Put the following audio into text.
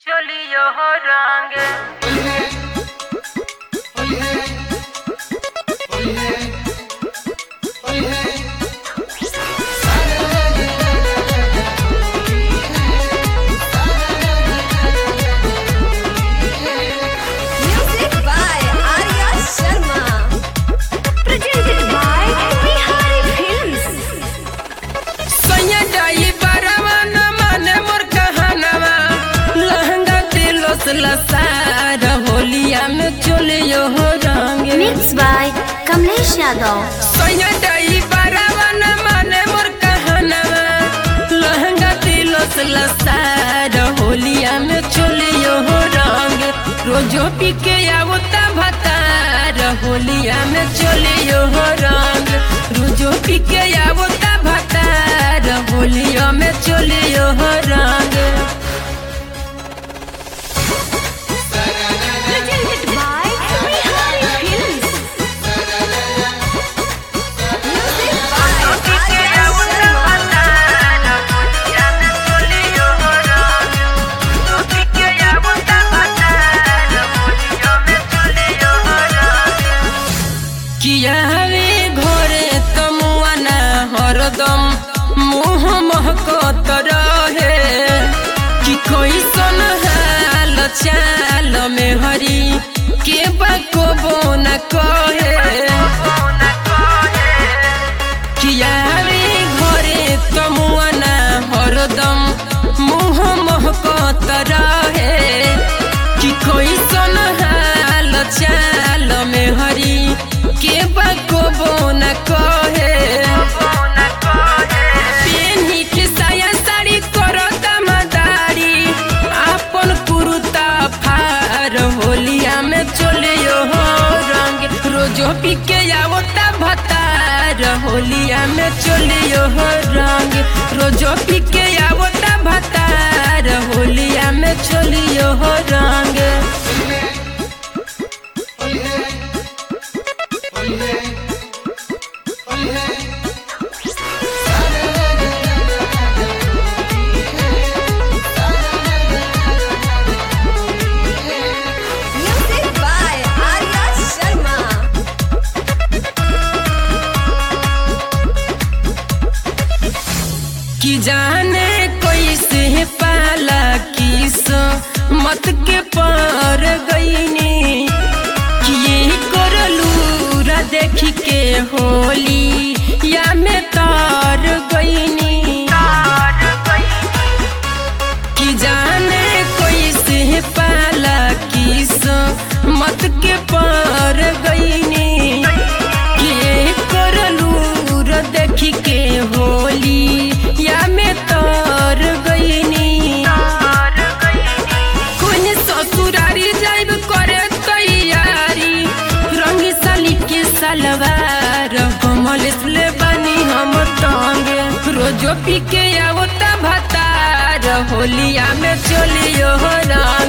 चलियो हो रंग Music by Arya Sharma. Presented by Bihari Films. सैया जाई बरवा न माने मोर कहनवा लहंगा दिलो से लसार होलिया में चलियो हो रंग Mixed by Kamlesh Yadav. सैया जाई बरवा न माने मोर कहनवा लहंगा दिलो से लसार होलिया में चलियो हो रंग रोजो पी के आवता भतार होलिया में चलियो हो रंग रोजो पी के आवता भतार होलिया में चलियो हो रंग Presented by Bihari Films. Music by Arya Sharma. किया रे घरे तमुआ ना हरदम मुँह महकत रहे कि कोई सन हाल चाल में हरी के बाको बोना कहे किया रे घरे तमुआ ना हरदम मुँह महकत रहे कि कोई सन हाल चाल में हरी के बाको बोना कहे पेन्ही के साया साड़ी करत मदारी आपन कुरुता फार होलिया में चलियो हो रंग रोजो पी के आवता भतार होलिया में चलियो हो रंग रोजो पी के आवता भतार होलिया में चलियो हो रंग Music by Arya Sharma. कि जाने कैसे पाला किस मत के पार गईनी कि ये करलू रा देख के होली या में तार गईनी कि जाने कैसे पाला किस मत के पार गईनी कि ये करलू रा देख के होली या में तार गईनी कोन ससुरारी जाइब करे तैयारी रंगी साली के सलवार कमल ले बनी हम टांगे रोजो पी के आवता भतार होलिया में चलियो हो रंग